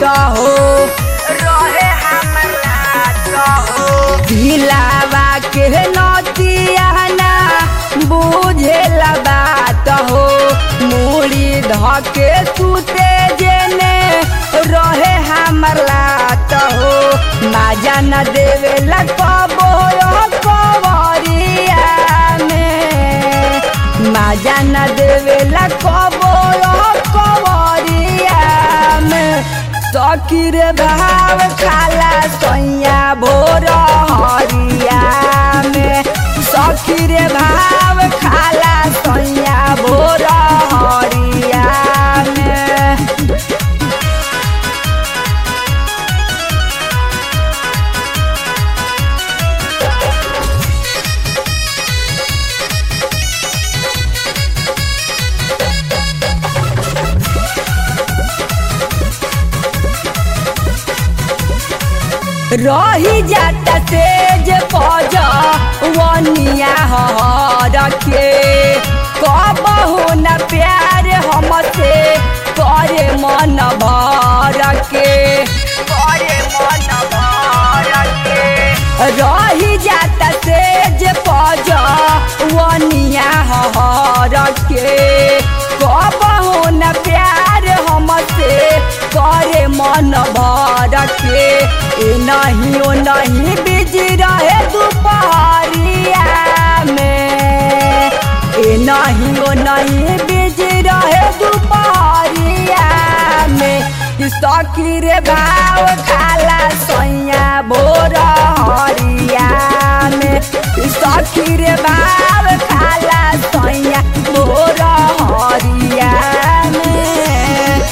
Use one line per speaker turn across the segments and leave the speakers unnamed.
हो रहे हमर लात हो दिलावा के नतिया ना बुझेला बात हो मूड़ी धके सुते जेने रहे हमर लात हो माजा न देवेला कबो कवरिया में माजा न देवेला कबो कवरिया में सकीर भाव खाला सैया भोर हरिया में सकीर भाव खाला सैया भोर हरिया में रही जाता तेज पज वनिया हर के कबहू न प्यार हमसे करे मन भर के करे मन भर के रही जाता तेज पज वनिया हर के कबहू न प्यार हमसे करे मन भर के ए नहीं ओ नहीं बिज रहे दोपहरिया में ए नहीं ओ नहीं बिज रहे दोपहरिया में सकीर भाव खाला सैया भोर हरिया में सकीर भाव खाला सैया भोर हरिया में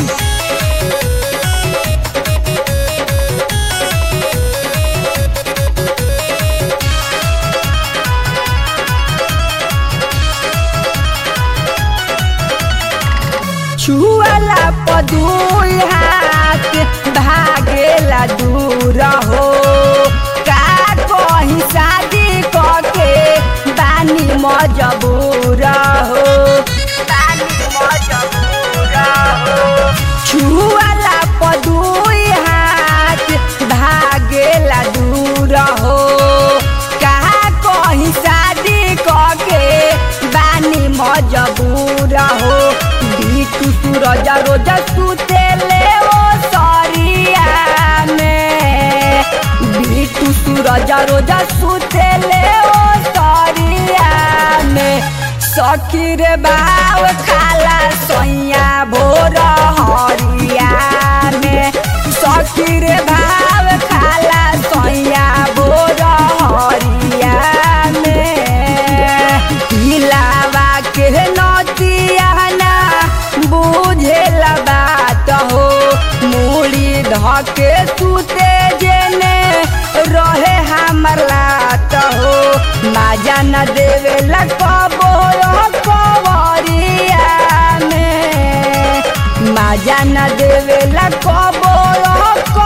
छुअला पदुई हाथ भागेला दूर हो का कहीं शादी कके बानी मजबूर हो बानी मजबूर हो छुअला पदुई हाथ भागेला दूर हो का कहीं शादी कके बानी मजबूर हो बीटू सूरज रोज सुते ले ओ सरिया में बीटू सूरज रोज सुते ले ओ सरिया में सकीर बाव खाला सैया भोर हरिया में सकीर भाव खाला सैया भोर हरिया में दिलावा के नतिया ना बुझेला बात हो मूड़ी धके सुते जेने रहे हमर लात हो माजा न देवेला कबो कवरिया में माजा न देवेला कबो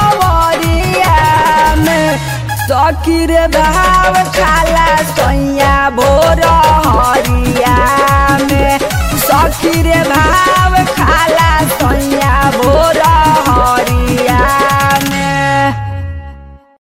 कवरिया में सकीर भाव खाला सैया